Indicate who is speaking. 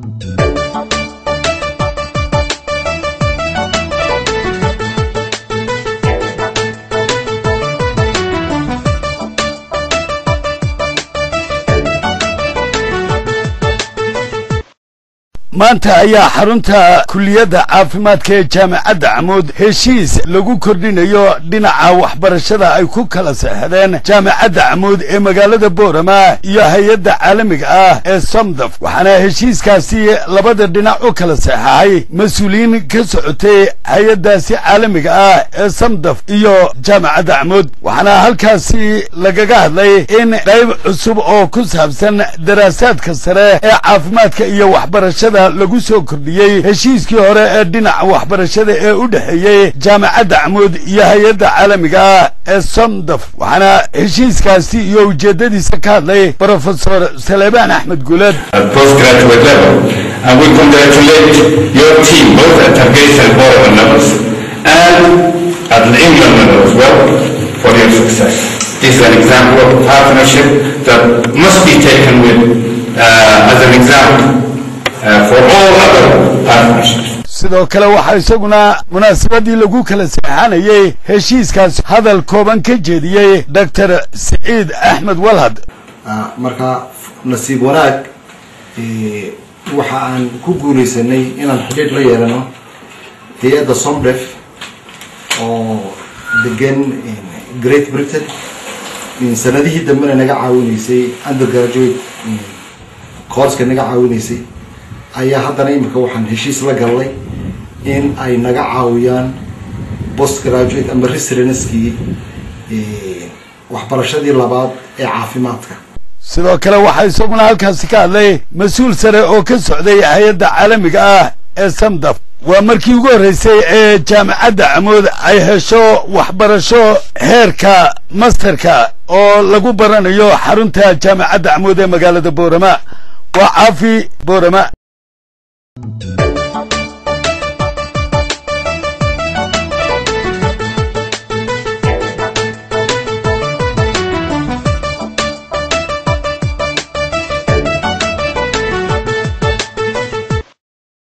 Speaker 1: maanta ayaa xarunta kuliyadda caafimaadka ee jaamacadda camuud heshiis lagu kordhinayo dhinaca waxbarashada ay ku kala seexdeen jaamacadda camuud ee magaalada boorama iyo hay-adda caalamiga ah ee somdaf waxaana heshiiskaasi labada dhinac u kala seexahay mas-uuliyiin ka socotay hay-addaasi caalamiga ah ee somdaf iyo jaamacadda camuud waxaana halkaasi lagaga hadlay in qayb cusub oo ku saabsan daraasaadka sare ee caafimaadka iyo waxbarashada lagu soo kordhiyey heshiiskii hore ee dhinaca waxbarashada ee u dhexeeyey jaamacadda camuud iyo hay-adda caalamiga ah ee somdaf waxaana heshiiskaasi iyo ujeeddadiisa ka hadlay brofesor saleebaan axmed guuleed
Speaker 2: postgraduate level. And we congratulate your team, both at Hargeisa and Borough levels, and at the England level as well, for your success. This is an example of partnership that must be taken with uh, as an example uh, for all other partnerships.
Speaker 1: sidoo kale waxaa isaguna munaasabadii lagu kala seexanayey heshiiskaas hadal kooban ka jeediyey doctor siciid axmed walhad
Speaker 3: marka nasiib wanaag waxa aan ku guulaysanay inaan xidhiidh la yeelano hay-adda somdef oo degan great britain sanadihii dambena naga caawinaysay undergraduate courska naga caawinaysay ayaa haddana imika waxaan heshiis la gallay in ay naga caawiyaan post graduate ama residenskii waxbarashadii labaad ee caafimaadka
Speaker 1: sidoo kale waxaa isaguna halkaasi ka hadlay mas-uul sare oo ka socday hay-adda caalamiga ah ee samdaf waa markii ugu horreysay ee jaamacadda camuud ay hesho waxbarasho heerka masterka oo lagu baranayo xarunta jaamacadda camuud ee magaalada boorama waa caafi boorama